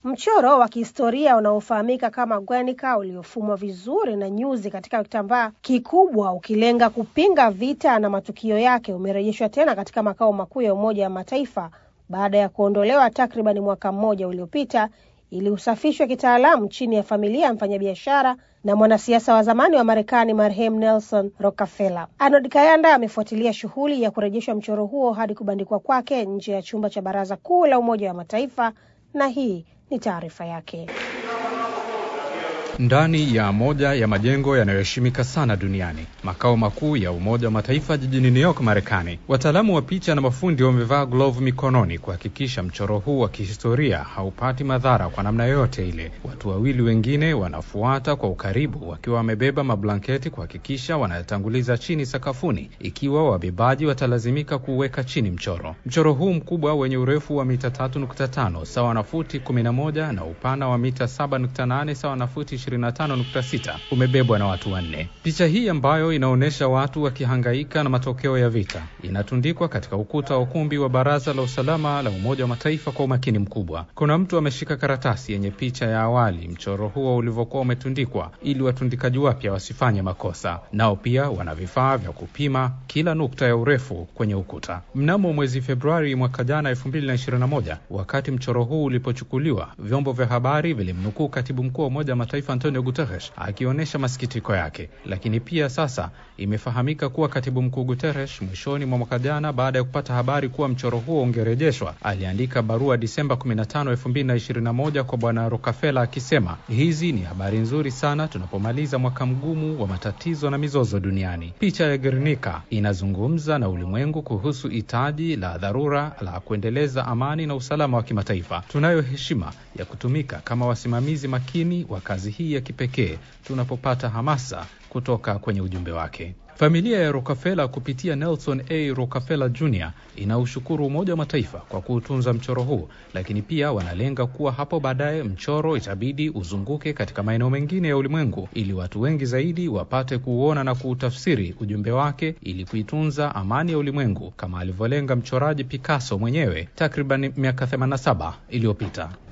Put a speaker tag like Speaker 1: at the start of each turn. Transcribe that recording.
Speaker 1: Mchoro wa kihistoria unaofahamika kama Guernica uliofumwa vizuri na nyuzi katika kitambaa kikubwa ukilenga kupinga vita na matukio yake umerejeshwa tena katika makao makuu ya Umoja wa Mataifa baada ya kuondolewa takriban mwaka mmoja uliopita ili usafishwe kitaalamu chini ya familia ya mfanyabiashara na mwanasiasa wa zamani wa Marekani marehemu Nelson Rockefeller. Arnold Kayanda amefuatilia shughuli ya kurejeshwa mchoro huo hadi kubandikwa kwake nje ya chumba cha Baraza Kuu la Umoja wa Mataifa, na hii ni taarifa yake.
Speaker 2: Ndani ya moja ya majengo yanayoheshimika sana duniani, makao makuu ya Umoja wa Mataifa jijini New York, Marekani, wataalamu wa picha na mafundi wamevaa glovu mikononi kuhakikisha mchoro huu wa kihistoria haupati madhara kwa namna yoyote ile. Watu wawili wengine wanafuata kwa ukaribu wakiwa wamebeba mablanketi kuhakikisha wanatanguliza chini sakafuni, ikiwa wabebaji watalazimika kuweka chini mchoro. Mchoro huu mkubwa wenye urefu wa mita 3.5 sawa na futi 11 na upana wa mita 7.8 sawa na futi 25.6 umebebwa na watu wanne. Picha hii ambayo inaonyesha watu wakihangaika na matokeo ya vita inatundikwa katika ukuta wa ukumbi wa Baraza la Usalama la Umoja wa Mataifa kwa umakini mkubwa. Kuna mtu ameshika karatasi yenye picha ya awali mchoro huo ulivyokuwa umetundikwa, ili watundikaji wapya wasifanye makosa. Nao pia wana vifaa vya kupima kila nukta ya urefu kwenye ukuta. Mnamo mwezi Februari mwaka jana 2021, wakati mchoro huu ulipochukuliwa, vyombo vya habari vilimnukuu katibu mkuu wa Umoja wa Mataifa Antonio Guterres akionyesha masikitiko yake. Lakini pia sasa imefahamika kuwa katibu mkuu Guterres mwishoni mwa mwaka jana, baada ya kupata habari kuwa mchoro huo ungerejeshwa, aliandika barua Disemba 15, 2021 kwa bwana Rockefeller akisema, hizi ni habari nzuri sana tunapomaliza mwaka mgumu wa matatizo na mizozo duniani. Picha ya Guernica inazungumza na ulimwengu kuhusu hitaji la dharura la kuendeleza amani na usalama wa kimataifa. Tunayo heshima ya kutumika kama wasimamizi makini wa kazi hii ya kipekee tunapopata hamasa kutoka kwenye ujumbe wake. Familia ya Rockefeller kupitia Nelson A. Rockefeller Jr. inaushukuru Umoja wa Mataifa kwa kuutunza mchoro huu, lakini pia wanalenga kuwa hapo baadaye mchoro itabidi uzunguke katika maeneo mengine ya ulimwengu ili watu wengi zaidi wapate kuuona na kuutafsiri ujumbe wake ili kuitunza amani ya ulimwengu kama alivyolenga mchoraji Picasso mwenyewe takriban miaka 87 iliyopita.